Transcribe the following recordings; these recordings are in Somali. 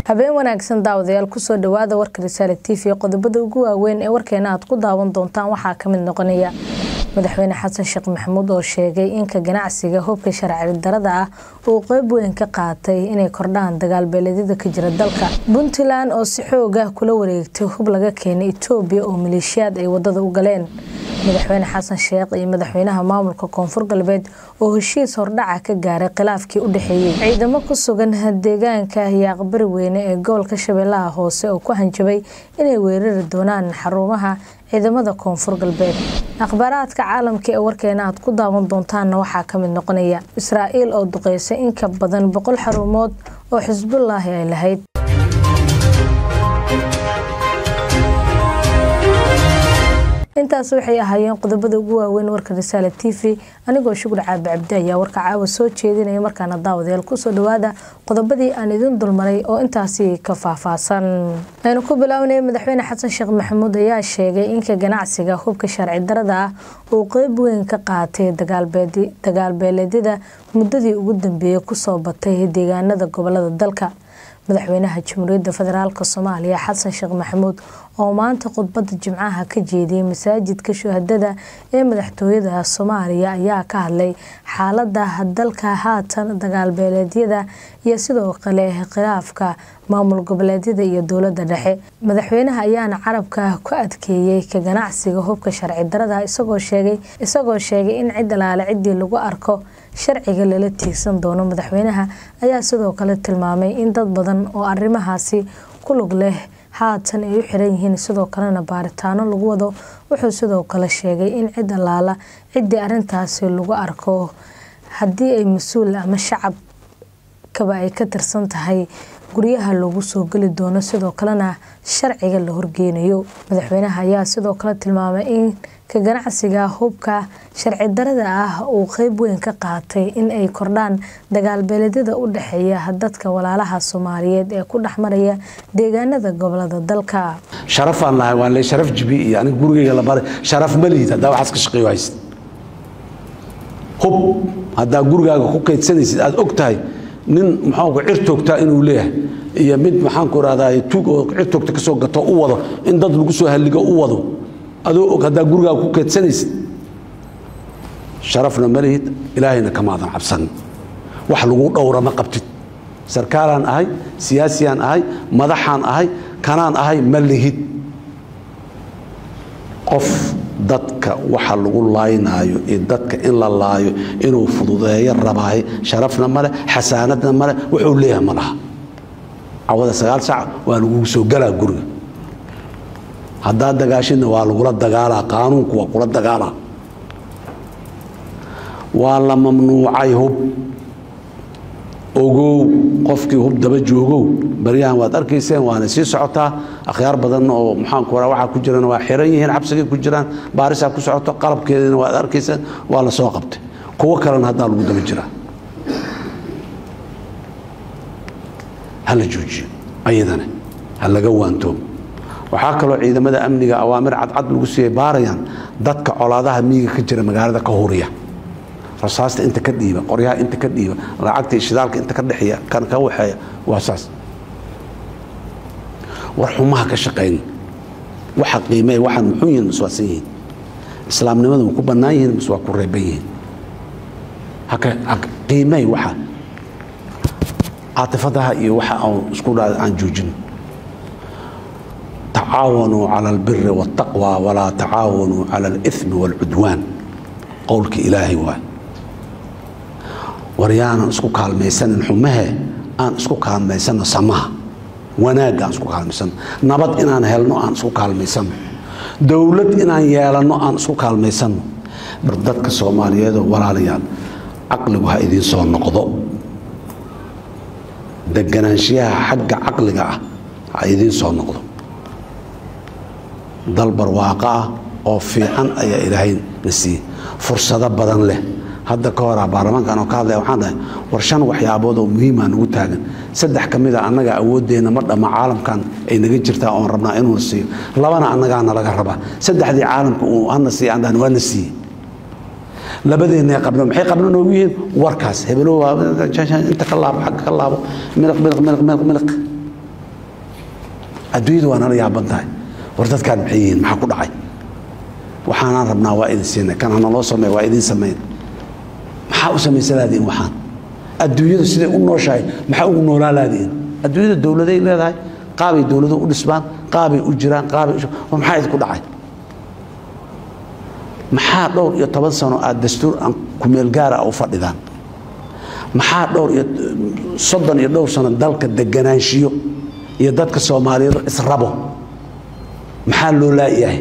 habeen wanaagsan daawadayaal kusoo dhawaada warka risaale t v qodobada ugu waaweyn ee warkeena aad ku daawan doontaan waxaa kamid noqonaya madaxweyne xasan sheekh maxamuud oo sheegay inka ganacsiga hubka sharci darada ah uu qeyb weyn ka qaatay inay kordhaan dagaalbeeleedyada ka jira dalka puntland oo si xoog ah kula wareegtay hub laga keenay etoobiya oo maleeshiyaad ay wadada u galeen madaxweyne xasan sheekh iyo madaxweynaha maamulka koonfur galbeed oo heshiis hordhaca ka gaaray khilaafkii u dhexeeyey ciidamo ku sugan deegaanka yaaqbari weyne ee gobolka shabeellaha hoose oo ku hanjabay inay weerari doonaan xarumaha ciidamada koonfur galbeed akhbaaraadka caalamka ee warkeena aad ku daawan doontaanna waxaa kamid noqonaya israa'iil oo duqeysay in ka badan boqol xarumood oo xisbullaahi ay lahayd intaas waxay ahaayeen qodobada ugu waaweyn warka risaale t v anigoo shugur caabi cabdi ayaa warka caawa soo jeedinaya markaana daawadayaal kusoo dhawaada qodobadii aan idin dulmaray oo intaasi ka faahfaahsan aynu ku bilaawnay madaxweyne xasan sheekh maxamuud ayaa sheegay inka ganacsiga hubka sharci darada ah uu qeyb weyn ka qaatay dagaalbeeleedyada muddadii ugu dambeeyey kusoo batay deegaanada gobolada dalka madaxweynaha jamhuuriyadda federaalk soomaaliya xasan sheekh maxamuud oo maanta khudbada jimcaha ka jeediyey masaajidka shuhadada ee madaxtooyada soomaaliya ayaa ka hadlay xaalada dalka haatan dagaalbeeleedyada iyo sidoo kale khilaafka maamul goboleedyada iyo dowlada dhexe madaxweynaha ayaana carabka ku adkeeyey ka ganacsiga hubka sharci darada isagoo sheegay in cid alaale ciddii lagu arko sharciga lala tiigsan doono madaxweynaha ayaa sidoo kale tilmaamay in dad badan oo arrimahaasi ku lug leh haatan ay u xiran yihiin sidoo kalena baaritaano lagu wado wuxuu sidoo kale sheegay in cid allaala ciddii arintaasi lagu arko haddii ay mas-uul ama shacabkaba ay ka tirsan tahay guryaha loogu soo geli doono sidoo kalena sharciga la horgeynayo madaxweynaha ayaa sidoo kale tilmaamay in ka ganacsiga hubka sharci darada ah uu qeyb weyn ka qaatay in ay kordhaan dagaalbeeleedyada u dhexeeya dadka walaalaha soomaaliyeed ee ku dhexmaraya deegaanada gobolada dalka sharafaan lahay waan le sharaf jibi iyo aniga gurigeyga la baray sharaf ma liid haddaa waxaas ka shaqeeyo hayst hub haddaa gurigaaga ku kaydsanaysid aada og tahay nin maxaanku cir toogtaa inuu leeyahay iyo mid maxaanku rahdaa tuug oo cir toogta ka soo gato u wado in dad lagu soo halligo u wado adoo og haddaa gurigaaga ku kaydsanaysid sharafna ma lihid ilaahayna kamaadan cabsan wax lagu dhowra ma qabtid sarkaalaan ahay siyaasiyaan ahay madaxaan ahay kanaan ahay ma lihid qof dadka waxa lagu laaynaayo iyo dadka in la laayo inuu fududeeyo rabaaye sharafna male xasaanadna male wuxuu leeyahay ma laha cawada sagaal sac waa lagugu soo galaa guriga haddaad dagaashidna waa lagula dagaalaa qaanuunku waa kula dagaalaa waa la mamnuucay hub ogow qofkii hub daba joogow baryahan waad arkayseen waana sii socotaa akhyaar badan oo maxaanku ra waxaa ku jirana waa xiran yihiin xabsigay ku jiraan baarisaa ku socoto qalabkeedina waad arkayseen waa la soo qabtay kuwo kalena haddaa lagu daba jiraa ha la joojiyo ayadana ha laga waantoomo waxaa kaloo ciidamada amniga awaamir cadcad lagu siiyay baarayaan dadka colaadaha miyiga ka jira magaalada ka huriya rasaasta inta ka dhiiba qoryaha inta ka dhiiba lacagta shidaalka inta ka dhexeeya kan ka waxeeya waa saas war xumaha ka shaqayn waxa qiimee waxaan muxuu yihiin mas waasan yihiin islaamnimadu ma ku bannaan yihiin mas waa ku reeban yihiin qiimey waxa caatifadaha iyo waxa aan isku dhaa aan joojin tacaawanuu cala albiri waاtaqwa walaa tacaawanuu cala alithmi wاlcudwaan qowlka ilaahay waay war yaanan isku kaalmaysanin xumahe aan isku kaalmaysano samaha wanaagga aan isku kaalmaysano nabad inaan helno aan isku kaalmaysano dowlad inaan yeelanno aan isku kaalmaysano bar dadka soomaaliyeedoo walaalayaal caqligu ha idiin soo noqdo deganaanshiyaha xagga caqliga ah ha idiin soo noqdo dal barwaaqo ah oo fiican ayaa ilaahay na siiyey fursado badan leh hadda ka horaa baarlamaankan oo ka hadlaya waxaan dhahay war shan waxyaabood oo muhiimaa nagu taagan saddex ka mid a annaga awooddeenna ma dhamma caalamkan ay naga jirtaa oon rabnaa inuuna siiyo labana annagaa nalaga rabaa saddexdii caalamka uu hana siiya aan dhahan waa na siiyey labadeenna qabno maxay qabno noogu yihiin warkaas hebelow inta ka laabo xagga ka laabo miliq miliq miliq miliq miliq adduunyadu waa nala yaaban tahay war dadkaan maxay yihiin maxaa ku dhacay waxaanaan rabnaa waa idin siinay kan hanaloo sameey waa idin samayn maxaa u samaysalaadiin waxaan adduunyadu siday u nooshahay maxaa ugu noolaalaadiin adduunyada dowladay leedahay qaabay dowladu u dhisbaan qaabay u jiraan qaabay war maxaa idinku dhacay maxaa dhowr iyo toban sano aad dastuur aan kumeel gaara u fadhidaan maxaa dhowr iyo soddon iyo dhowr sano dalka deganaanshiyo iyo dadka soomaaliyeed israbo maxaa loo laayahay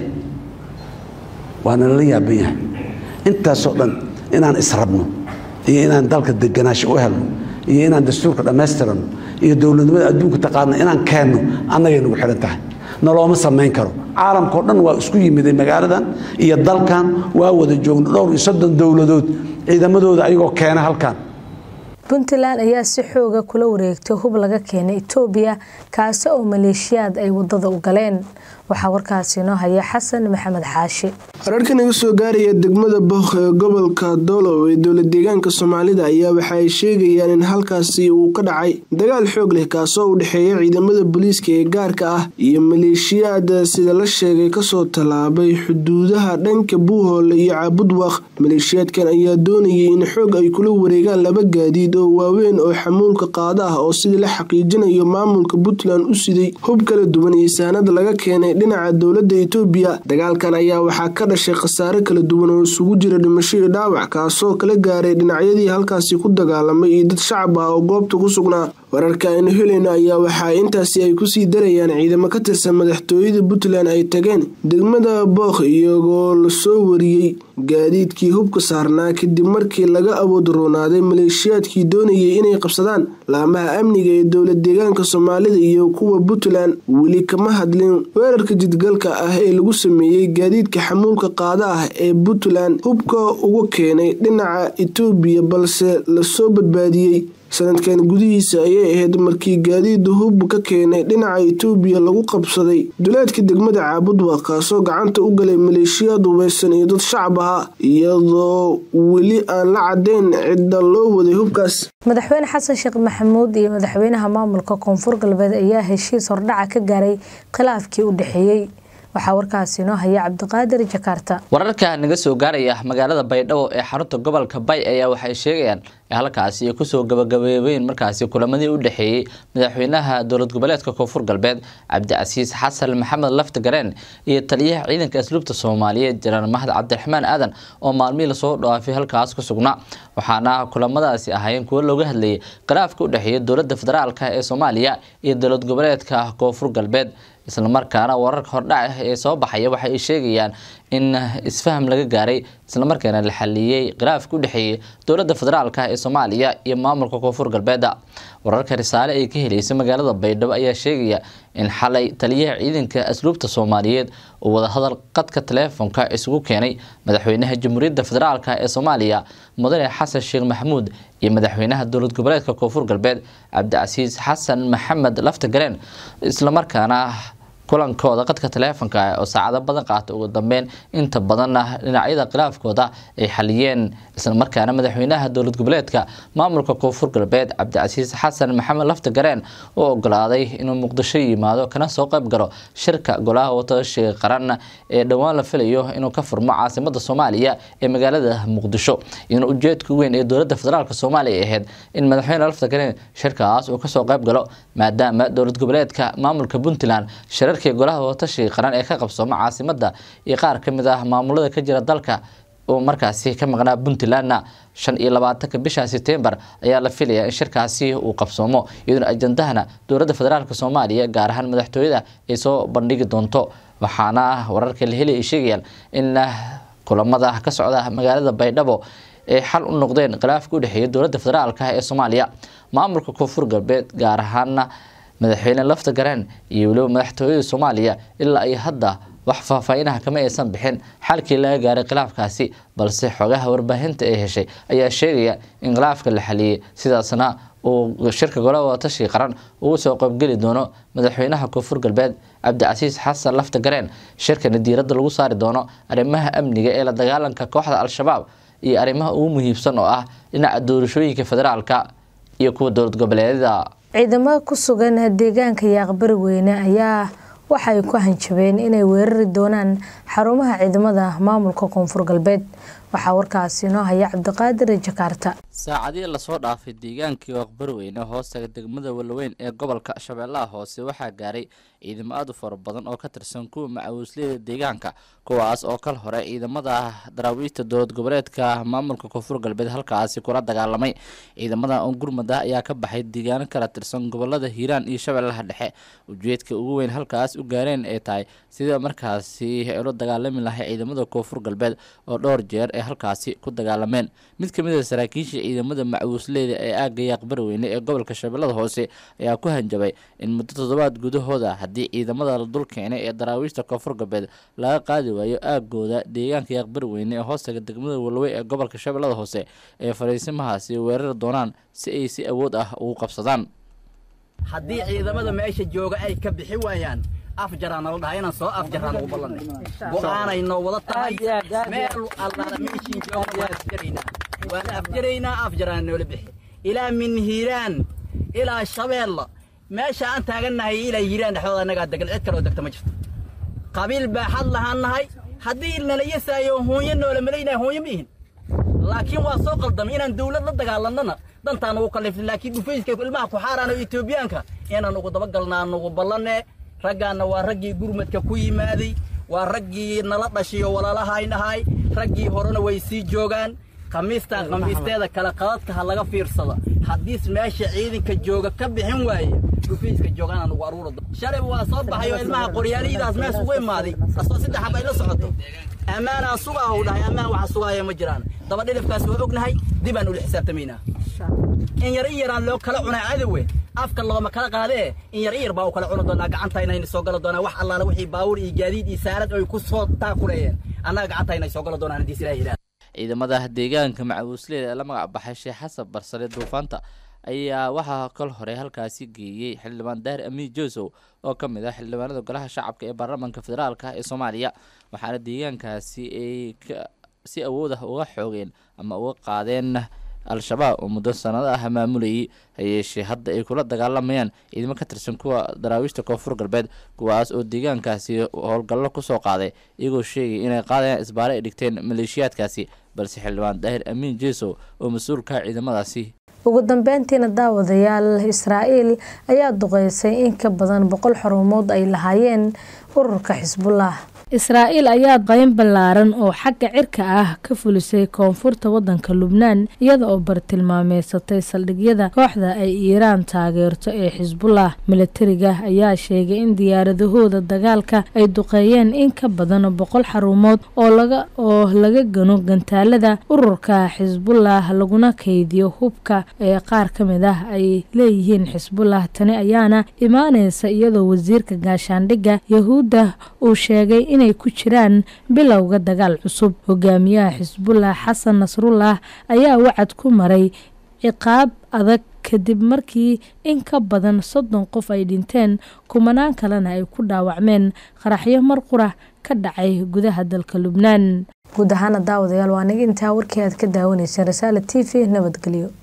waana lala yaaban yahay intaasoo dhan inaan israbno iyo inaan dalka deganaansho u helno iyo inaan dastuurka dhammaystirano iyo dowladnimada adduunka taqaana inaan keenno annagay nagu xidhan tahay nalooma samayn karo caalamkao dhan waa isku yimiday magaaladan iyo dalkan waa wada joogno dhowr iyo soddon dowladood ciidamadooda ayagoo keena halkan puntland ayaa si xooga kula wareegtay hub laga keenay etoobiya kaasi oo maleeshiyaad ay wadada u galeen waxaa warkaasi inoo haya xasan maxamed xaashi wararka naga soo gaaraya degmada book ee gobolka doolow ee dowlad deegaanka soomaalida ayaa waxa ay sheegayaan in halkaasi uu ka dhacay dagaal xoog leh kaasoo u dhexeeya ciidamada booliiska ee gaarka ah iyo maleeshiyaad sida la sheegay kasoo tallaabay xuduudaha dhanka buuhoole iyo caabudwaq maleeshiyaadkan ayaa doonayay in xoog ay kula wareegaan laba gaadiid oo waaweyn oo xamuulka qaada ah oo sidii la xaqiijinayo maamulka puntland u siday hub kala duwan iyo saanada laga keenay dhinaca dowlada itoobiya dagaalkan ayaa waxaa ka dhashay khasaare kala duwan oo isugu jira dhimasho iyo dhaawac kaasoo kala gaaray dhinacyadii halkaasi ku dagaalamay iyo dad shacab ah oo goobta ku sugnaa wararka aynu helayno ayaa waxaa intaasi ay kusii darayaan ciidamo ka tirsan madaxtooyada puntland ay tageen degmada book iyagoo lasoo wariyey gaadiidkii hubka saarnaa kadib markii laga awood roonaaday maleeshiyaadkii doonayay inay qabsadaan laamaha amniga ee dowlad deegaanka soomaalida iyo kuwa puntland weli kama hadlin weerarka jidgalka ah ee lagu sameeyey gaadiidka xamuulka qaada ah ee puntland hubka uga keenay dhinaca itoobiya balse lasoo badbaadiyey sanadkan gudihiisa ayay ahayd markii gaadiida hub ka keenay dhinaca itoobiya lagu qabsaday duleedka degmada caabudwa kaasoo gacanta u galay maleeshiyaad hubaysan iyo dad shacab ahaa iyadoo weli aan la cadeyn cidda loo waday hubkaas madaxweyne xasan sheekh maxamuud iyo madaxweynaha maamulka koonfur galbeed ayaa heshiis hordhaca ka gaaray khilaafkii u dhexeeyey waxaa warkaasi inoo haya cabdiqaadir jakaarta wararka naga soo gaaraya magaalada baydhabo ee xarunta gobolka bay ayaa waxay sheegayaan halkaasi ay kusoo gabagabeebeyn markaasi kulamadii u dhexeeyey madaxweynaha dowlad goboleedka koonfur galbeed cabdicasiis xasan maxamed lafti gareen iyo taliyaha ciidanka asluubta soomaaliyeed janaan mahad cabdiraxmaan aadan oo maalmihii lasoo dhaafay halkaas ku sugnaa waxaana kulamadaasi ahaayeen kuwo looga hadlayay khilaafka u dhexeeya dowlada federaalk ee soomaaliya iyo dowlad goboleedka koonfur galbeed islamarkaana wararka hordhac ee soo baxaya waxa ay sheegayaan in isfaham laga gaaray islamarkaana la xaliyey khilaafka u dhexeeyay dowlada federaalk ee soomaaliya iyo maamulka koonfur galbeed wararka risaale ay ka helaysa magaalada baydhabo ayaa sheegaya in xalay taliyaha ciidanka asluubta soomaaliyeed uu wadahadal qadka taleefonka isugu keenay madaxweynaha jamhuuriyadda federaalk ee soomaaliya mudane xasan sheekh maxamuud iyo madaxweynaha dowlad goboleedka koonfur galbeed cabdicasiis xasan maxamed lafta gareen islamarkaana kulankooda qadka taleefonka oo saacado badan qaata ugu dambeyn inta badanna dhinacyada khilaafkooda ay xaliyeen islamarkaana madaxweynaha dowlad goboleedka maamulka koonfur galbeed cabdicasiis xasan maxamed lafta gareen oo ogolaaday inuu muqdisho yimaado kana soo qayb galo shirka golaha wadatashiga qaran ee dhowaan la filayo inuu ka furmo caasimada soomaaliya ee magaalada muqdisho iyadoo ujeedka weyn ee dowlada federaalk soomaaliya ay ahayd in madaxweyne lafta gareen shirkaas uu kasoo qayb galo maadaama dowlad goboleedka maamulka puntland shirarkii golaha wadatashiga qaran ee ka qabsooma caasimada iyo qaar kamid ah maamulada ka jira dalka oo markaasi ka maqnaa puntlandna shan iyo labaatanka bisha setembar ayaa la filayaa in shirkaasi uu qabsoomo iyadoo ajandahana dowlada federaalk soomaaliya gaar ahaan madaxtooyada ay soo bandhigi doonto waxaana wararka la helay ay sheegayaan in kulamada ka socda magaalada baydhabo ay xal u noqdeen khilaafka u dhexeeya dowlada federaalk ee soomaaliya maamulka koonfur galbeed gaar ahaana madaxweyne lafta gareen iyo weliba madaxtooyada soomaaliya ilaa ay hadda wax faahfaahinaha kama aysan bixin xalkii laga gaaray khilaafkaasi balse xogaha warbaahinta ay heshay ayaa sheegaya in khilaafka la xaliyey sidaasna uu shirka golaha wadatashiga qaran ugu soo qaybgeli doono madaxweynaha koonfur galbeed cabdicasiis xasan lafta gareen shirkana diiradda lagu saari doono arrimaha amniga ee la dagaalanka kooxda al-shabaab iyo arrimaha ugu muhiibsan oo ah dhinaca doorashooyinka federaalka iyo kuwa dowlad goboleedyada ciidamada ku sugan deegaanka yaaqbari weyne ayaa waxa ay ku hanjabeen inay weerari doonaan xarumaha ciidamada maamulka koonfur galbeed waxaa warkaasi inoo haya cabdiqaadir jakaarta saacadihii lasoo dhaafay deegaankii waqbarweyne hoostaga degmada walaweyn ee gobolka shabeellaha hoose waxaa gaaray ciidamo aad u fara badan oo ka tirsan kuwa macawisleyda deegaanka kuwaas oo kal hore ciidamada daraawiishta dowlad goboleedka maamulka koonfur galbeed halkaasi kula dagaalamay ciidamadan oo gurmad ah ayaa ka baxay deegaano kala tirsan gobolada hiiraan iyo shabeellaha dhexe ujeedka ugu weyn halkaas u gaareen ay tahay sidii markaasi ay ula dagaalami lahay ciidamada koonfur galbeed oo dhowr jeer ay halkaasi ku dagaalameen mid kamid a saraakiisha ciidamada macawisleyda ee aagga yaaqbarweyne ee gobolka shabeellada hoose ayaa ku hanjabay in muddo toddobaad gudahooda haddii ciidamada la dul keenay ee daraawiishta koonfur galbeed laga qaadi waayo aagooda deegaanka yaaqbarweyne ee hoostaga degmada walowey ee gobolka shabeellada hoose ee fariisimahaasi weerari doonaan si ay si awood ah ugu qabsadaan haddii ciidamada meesha jooga ay ka bixi waayaan afjaraan nala dhahay inaan soo afjaraan ugu ballanay go'aanay noo wada tahay meel allaala meeshiin jooga waan afjaraynaa waan afjaraynaa afjaraan noola bixi ilaa min hiiraan ilaa shabeella meesha aan taagannahay ilaa hiiraan dhexdooda annagaa degan cid kaloo degta ma jirto qabiil baaxad lahaan nahay haddii nala yasaayo hoonyo noola malaynaya hoonyo ma ihin laakiin waa soo qaldamay inaan dawlad la dagaalannana dantaan ugu kallifnay laakiin dhufayska ilmaha ku xaaraan oo etoobiyaanka inaan ugu dabagalnaa nugu ballanne raggaanna waa raggii gurmadka ku yimaaday waa raggii nala dhashay oo walaalahayn ahay raggii horena way sii joogaan khamiistaan khamiisteeda kale qadadka ha laga fiirsada haddiis meesha ciidanka jooga ka bixin waaye dhufayska joogaanaan ugu aruura shalay waa soo baxay oo ilmaha qoryaalihiidaas mees ugu imaaday asoo saddex hab ay la socoto ammaanaan sugaa u dhahay ammaan waxa sugaaya ma jiraan daba dhilifkaas waa ognahay dibaan ula xisaabtamaynaa in yar in yaraan loo kala cunaa cadowe afka looma kala qaadee in yar in yar baa u kala cuni doonaa gacanta inayna soo gala doonaa wax allaala wixii baawur iyo gaadiid iyo saarad ay ku soo taakureeyeen annaga gacanta inay soo gala doonaan haddii silaahi ilaah ciidamada deegaanka macawisleyda ee la magac baxay sheekh xasan barsare duufaanta ayaa waxaa kal hore halkaasi geeyey xildhibaan daahir amiin josow oo ka mid ah xildhibaanada golaha shacabka ee baarlamaanka federaalka ee soomaaliya waxaana deegaankaasi ay si awood ah uga xoogeen ama uga qaadeen al-shabaab oo muddo sanado ah maamulayay hayeeshee hadda ay kula dagaalamayaan ciidamo ka tirsan kuwa daraawiishta koonfur galbeed kuwaas oo deegaankaasi howlgallo kusoo qaaday iyagoo sheegay inay qaadayaan isbaare ay dhigteen maleeshiyaadkaasi balse xildhibaan daahir amiin jesow oo mas-uulka ciidamadaasi ugu dambeyntiina daawadayaal israa'iil ayaa duqeysay in ka badan boqol xarumood ay lahaayeen ururka xisbullah israa'iil ayaa qayn ballaaran oo xagga cirka ah ka fulisay koonfurta waddanka lubnaan iyada oo bartilmaameysatay saldhigyada kooxda ay iiraan taageerto ee xisbullah milatariga ayaa sheegay in diyaaradahooda dagaalka ay duqeeyeen in ka badan boqol xarumood oo laga oo laga gano gantaalada ururka xisbullah laguna kaydiyo hubka ee qaar ka mid ah ay leeyihiin xisbullah tani ayaana imaaneysa iyadoo wasiirka gaashaandhigga yahuudda uu sheegay inay ku jiraan bilowga dagaal cusub hogaamiyaha xisbullah xasan nasrullah ayaa wacad ku maray ciqaab adag kadib markii in ka badan soddon qof ay dhinteen kumanaan kalena ay ku dhaawacmeen qaraxyo mar qura ka dhacay gudaha dalka lubnaan guud ahaana daawadayaal waa niga intaa warkii aad ka daawanayseen rasaala t v nabadgelyo